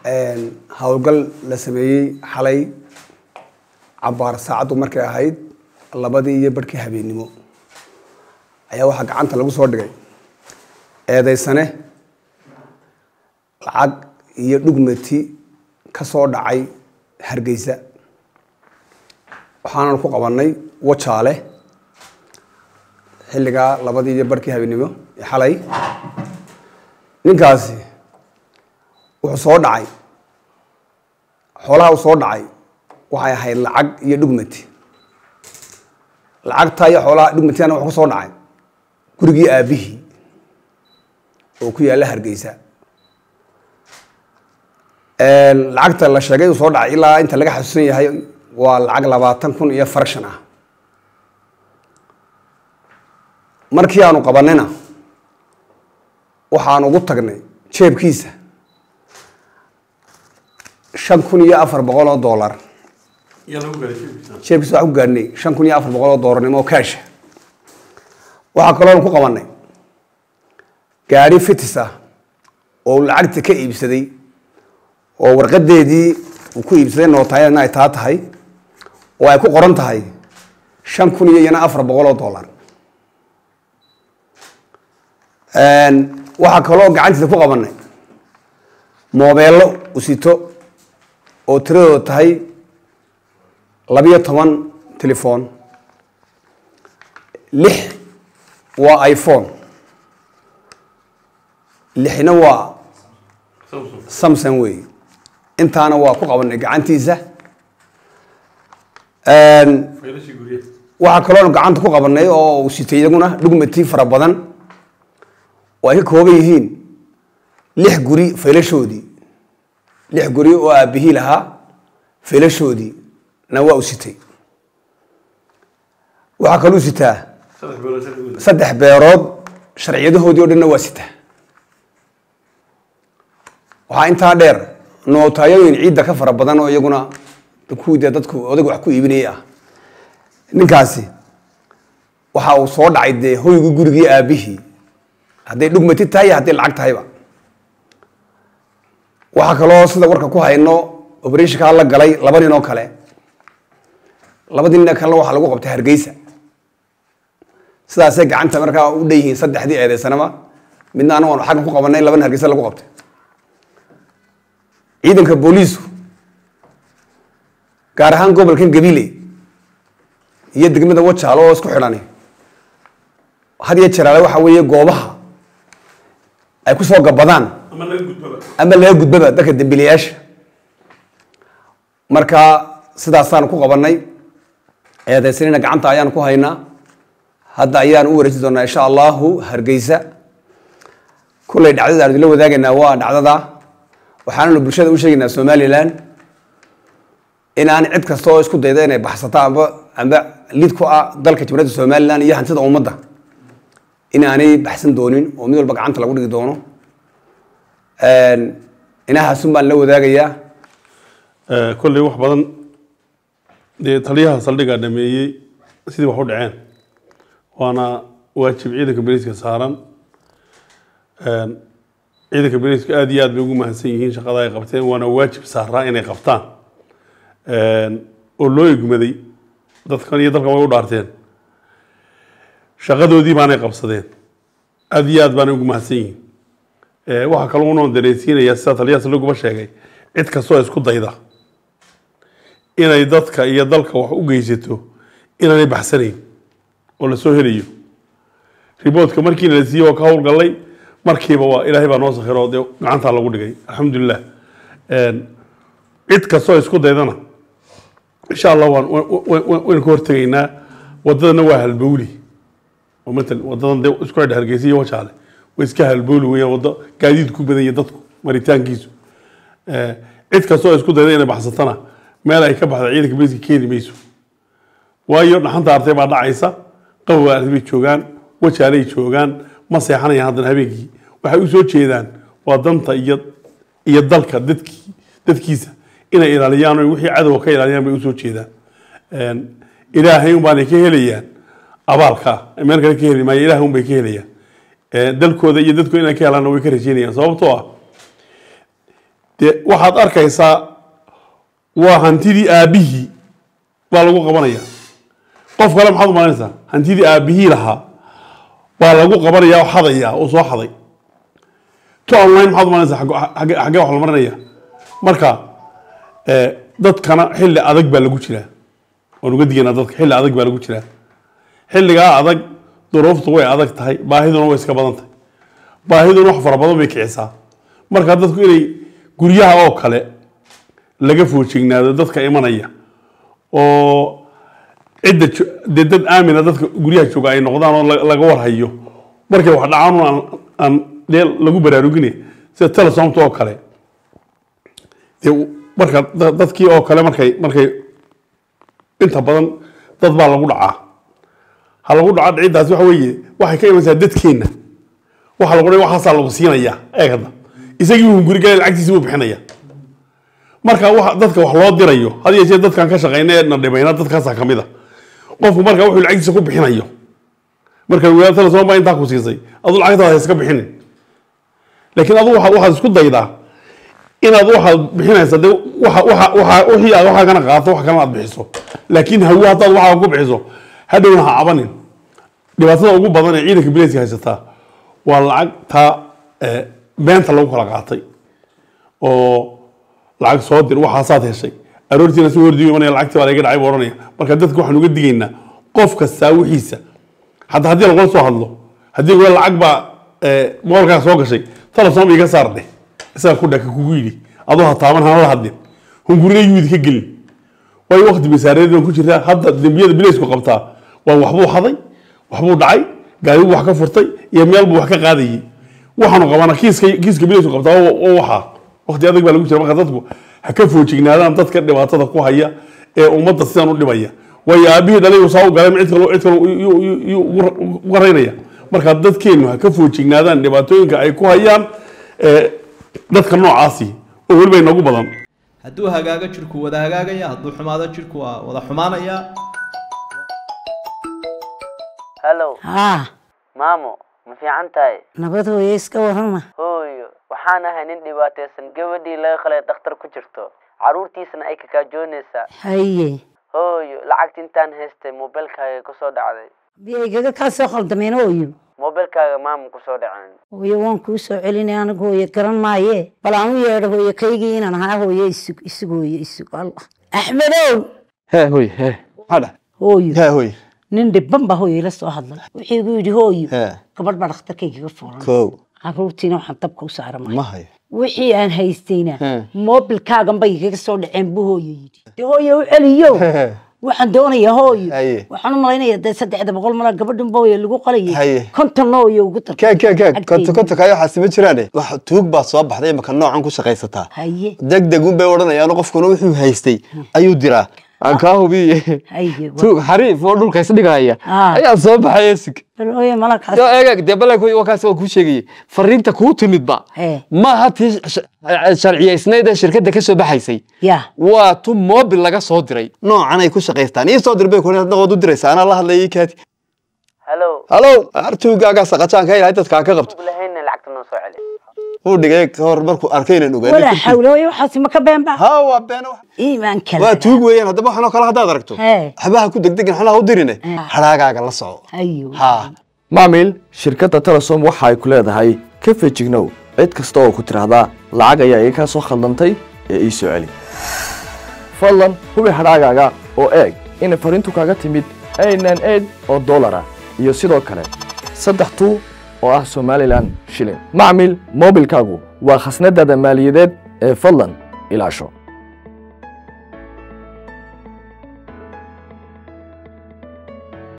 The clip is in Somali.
howlgal la sameeyey xalay cabaar saacaddu markay ahayd labadii iyo barhkii habeennimo ayaa waxaa gacanta lagu soo dhigay eedaysane lacag iyo dhugmati ka soo dhacay hargeysa waxaanan ku qabanay wajaale xilligaa labadii iyo barhkii habeennimo ee xalay ninkaasi wuxuu soo dhacay xoolaha uu soo dhacay waxay ahayd lacag iyo dhugmati lacagta iyo xoolaha dhugmatiana wuxuu ka soo dhacay gurigii aabihii oo ku yaalla hargeysa lacagta la sheegay uu soo dhacay ilaa inta laga xasuusan yahay waa lacag labaatan kun iyo farshan ah markii aanu qabanayna waxaan ugu tagnay jeebkiisa shan kun iyo afar boqol oo dollar jeebkiisa waxaan ku gaadhnay shan kun iyo afar boqol oo dollarnimo oo kaasha waxaa kaloonu ku qabanay gaadhi fitis ah oo uu lacagta ka iibsaday oo warqadeedii uu ku iibsaday nootaayadna ay taa tahay oo ay ku qoran tahay shan kun iyo iyana afar boqol oo dollar waxaa kaloo gacantiisa ku qabanay moobeello usito oo tiradooda tahay labiyo toban telefon lix waa iphone lixna waa samson wey intaana waa ku qabanay gacantiisa waxaa kaloonu gacanta ku qabanay oo uu sitay iyaguna dhugmati fara badan oo ay ka kooban yihiin lix guri faylashoodii lix guri oo aabihii lahaa faylashoodii na waa u sitay waxaa kaluu sitaa saddex beerood sharciyadahoodii o dhanna waa sitaa waxaa intaa dheer nootayooyin ciidda ka fara badan oo iyaguna kuwii dee dadku odag wax ku iibinayay ah ninkaasi waxa uu soo dhacay dee hoygii gurigii aabihii hadday dhugmati tahay iyo hadday lacag tahayba waxaa kaloo sida warka ku hayno obereshonkaa la galay laba nin oo kale labadii nin kalena waxaa lagu qabtay hargeysa sidaasay gacanta markaa u dhan yihiin saddexdii eedeysanaba midna anagu aanu xaggan ku qabanay labana hargeysa lagu qabtay ciidanka booliisku gaar ahaan gobolkan gabiley iyo degmada wajaalo oo isku xidhani had iyo jeraale waxa weeye goobaha ay ku soo gabadaan ama laga gudbaba dadka dembiilayaasha marka sidaasaanu ku qabanay eedeysanina gacanta ayaanu ku haynaa hadda ayaan u wareeji doonaa insha allahu hargeysa kullay dhacdada aanu idinla wadaagaynaa waa dhacdada waxaananu bulshada u sheegaynaa somalilan inaan cid kasta oo isku dayda inay baxsato amba amba lid ku ah dalka jumhuuriyadda somalilan iyo hantida ummadda inaanay baxsan doonin oo mid walba gacanta lagu dhigi doono inahaasun baan la wadaagayaa kolley wax badan dee taliyaha saldhigaa dhameeyey sidii wax u dhaceen waana waajib ciidanka beriiska saaran ciidanka beriiska aada iyo aad bay ugu mahadsan yihiin shaqada ay qabteen waana waajib saaraa inay qabtaan oo loo egmaday dadkan iyo dalkan way u dhaarteen shaqadoodii baanay qabsadeen aada iyo aad baanay ugu mahadsan yihiin waxaa kaloo unoo dareensiinayaa sida taliyaha saldhiguba sheegay cid kastoo isku dayda inay dadka iyo dalka wax u geysato inaanay baxsanayn oo lasoo helayo riboodka markiina la siiyey oo ka howlgallay markiiba waa ilaahay baa noo sakhiro dee gacantaa lagu dhigay alxamdulilah cid kastoo isku daydana insha allah waan waynu ka hortegaynaa wadadana waa halbowli oo matal wadadan dee isku xidha hargeysa iyo wajaale way iska halbowli weeyaan waddo gaadiid ku badanya dadku maritaankiisu cid kastoo isku dayda inay baxsatana meel ay ka baxda ciidanka beriska keeni mayso waayo dhaxanta artay baa dhacaysa qabowa artay bay joogaan wajaalay joogaan ma seexanayaan haddana habeenkii waxay u soo jeedaan waa danta iyo iyo dalka dadkii dadkiisa inay ilaaliyaan oo wixii cadowga ka ilaaliyaan bay usoo jeedaan ilaahay un baanay ka helayaan abaalka meel kale ka heli maayo ilaah un bay ka helayaan dalkooda iyo dadkooda inay ka helaanna way ka rajeynayaan sababtoo ah dee waxaad arkaysaa waa hantidii aabihii baa lagu qabanaya qof kale maxaad umalanaysaa hantidii aabihii lahaa baa lagu qabanaya oo xadaya oo soo xaday to online maxaad umalanaysaa xagge- xagge xaggee wax la marinaya marka eh, dadkana xilli adag baa lagu jiraa waan uga diganaa dadka xilli adag baa lagu jiraa xilligaa adag duruuftu way adag tahay baahiduna way iska badan tahay baahiduna wax fara badan bay kicisaa marka dadku inay guryaha oo kale laga foojignaado dadka imanaya oo cidda jo- dee dad aamina dadka guryaha jooga ay noqdaan oo la- laga warhayo markay wax dhacaan un aan- aan dee lagu baraarugine sida telesomta oo kale dee marka da- dadkii oo kale markay markay inta badan dad baa lagu dhacaa ha lagu dhaco dhiciddaas waxa weeye waxay ka imanaysaa dadkeenna waxa lagu dhahay waxaasaa lagu siinaya eeg hadda isagii uu guriga lacagtiisa uu bixinaya marka waxa dadka wax loo dirayo had iyo jeer dadkan ka shaqeyna ee na dhimayna dadkaasaa kamid a qofku marka wuxuu lacagtiisa ku bixinayo marka wilaayada telesom baa intaa ku siisay adu lacagtaada ha iska bixinin laakiin adu waxaad waxaad isku daydaa inaad waxaad bixinaysa de waxa waxa waxa wixii aad waxaa kana qaato wax kalena aad bixiso laakiin hawo haddaad waxaa ku bixiso hadhowna ha cabanin dhibaatada ugu badan ee ciidanka bilayska haysataa waa lacagta eh, beenta lagu kala qaatay oo lacag soo dir waxaasaad heshay aroortiina si hordiyo imanaya lacagtii baa laga dhacay buu oranaya marka dadka waxaan uga digaynaa qof kastaa wixiisa hadda haddii lagula soo hadlo haddii wala lacag baa eh, moolkaa soo gashay telesom iga saar dheh isaga ku dhaka kugu yidhi adoo ha taaban hana la hadlin hungurina yuudi ka gelin waayo waqti basaareed baan ku jirtaa hadda dembiyada bilaysku qabtaa waa waxbuu haday waxbuu dhacay gaari buu wax ka furtay iyo meel buu wax ka qaadayay waxaanu qabana kiiska kiiska bilaysku qabtaa oo oo waxaa waqti adag baa lagu jira marka dadku ha ka foojignaadaan dadka dhibaatada ku haya ee ummadda sidan u dhibaya waayo aabihii dhalay uu saa u galay cid kale cid kale yuu- yuu- yuu ugu- uga raynaya marka dadkeennu ha ka foojignaadaan dhibaatooyinka ay ku hayaan ee, dadka noocaasi oo weliba inagu badan hadduu hagaago jirku wada hagaagaya hadduu xumaado jirku waa wada xumaanaya hallow haa maamo ma fiican tahay nabad hooye iska warrama hooyo waxaan ahay nin dhibaataysan gabadhii laga qalay dhakhtar ku jirto carruurtiisana ay kakaajoonaysaa haye hooyo lacagta intaan haystay moobilkaaga kusoo dhacday biyaygaga kaa soo khaldameen hooyo moobilkaaga maama kusoo dhaceen hooye waan kuu soo celinay anigu hooye garan maaye bal aan u yeedho hooye kaygii inaan ahaa hooye isug isug hooye isug allah axmedow hee hoy hee maxaa dhah hooyo hee hoy nin dhibban baa hooye ila soo hadlay wuxuu igu yidhi hooyo hee gabadh baa dhakhtarkaygaga fuulan kow carruurtiina waxaan dabka u saara ma hayo wixii aan haystayna Hmm. moobilkaagan bay igaga soo dhaceen buu hooyo yidhi dee hooye u celiyo waxaan doonayaa hooyo Haye. waxaan u malaynayaa dee saddexda boqol mala gabadhan hooye lagu qalayay Haye. konton hooye ugu dar kee kee kee konto konto kayo waxaasi ma jiraane wax tuug baa soo baxday imaka noocan ku shaqaysataa haye deg deg un bay odhanayaan qofkuna wuxuu haystay ayuu diraa aan kaa hubiye haye tuug xariif oo dhulka isdhigaya Ah. ayaa soo baxay esig bal hooye malakaas yo eeg dee balak wakaas waa kuu sheegayay fariinta kuu timidba Hee. maaha tii sh- sharciyaysnayd ee shirkadda ka soo baxaysay ya waa tu mobil laga soo diray noocan ay ku shaqaystaan ii soo dir bay ku dhaqood u diraysa anaa la hadlayay kaati hallow halow artuugaagaa saqajaanka ilahay dadkaa ka qabto ug lahayna lacagta noo soo celi uu dhigay ka hor markuu arkay inaan walaa ogaanay xawle hooye waxaasi ma ka beenba ha waa beena wax iimaan kale waa tuug weeyaan haddaba waxanoo kale haddaad aragto Hee. waxbaha ku degdegin xolaha u dirine hadhaagaaga la soco hayo ha maamil shirkadda telesom waxa ay ku leedahay ka fejignow cid kasta oo ku tidhaahdaa lacag ayaa iga kaa soo khaldantay ee ii soo celi fadlan hubi hadhaagaaga oo eeg inay fariintu kaaga timid aynan eid oo dollar ah iyo sidoo kale saddex tuu oo ah somalilan shilin macmil moobilkaagu waa khasnadaada maaliyadeed ee fadlan ilaasho